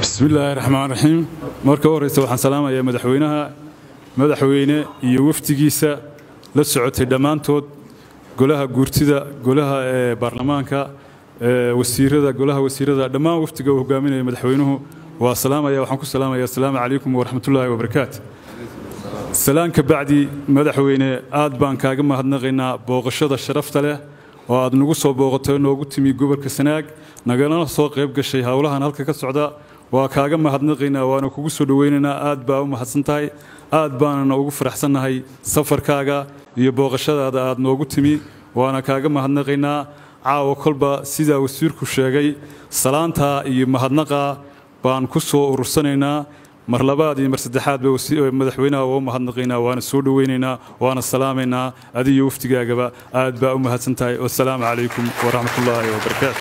bismi illaahi raxmaan raxiim marka u horreysa waxaan salaamayaa madaxweynaha madaxweyne iyo wafdigiisa la socotay dhammaantood golaha guurtida golaha ee baarlamaanka wasiirada golaha wasiirada dhammaan wafdiga uu hogaaminaya madaxweynuhu waa salaamaya waxaan ku salaamaya asalaamu calaykum waraxmatullaahi wabarakaatu salaan ka bacdi madaxweyne aad baan kaaga mahadnaqaynaa booqashada sharafta leh oo aad nagu soo booqatay noogu timi gobolka sanaag nagalana soo qayb gashay howlahan halka ka socda waa kaaga mahadnaqaynaa waana kugu soo dhoweynaynaa aad baa u mahadsan tahay aad baanana ugu faraxsannahay safarkaaga iyo booqashadaada aad noogu timi waana kaaga mahadnaqaynaa caawa kolba sidaa wasiirku sheegay salaantaa iyo mahadnaqaa baan ku soo urursanaynaa mar labaad iyo mar saddexaadba madaxweynaha waa u mahadnaqaynaa waana soo dhoweynaynaa waana salaamaynaa adiyo wafdigaagaba aad baa u mahadsan tahay wasalaamu calaykum waraxmatullaahi wabarakaatu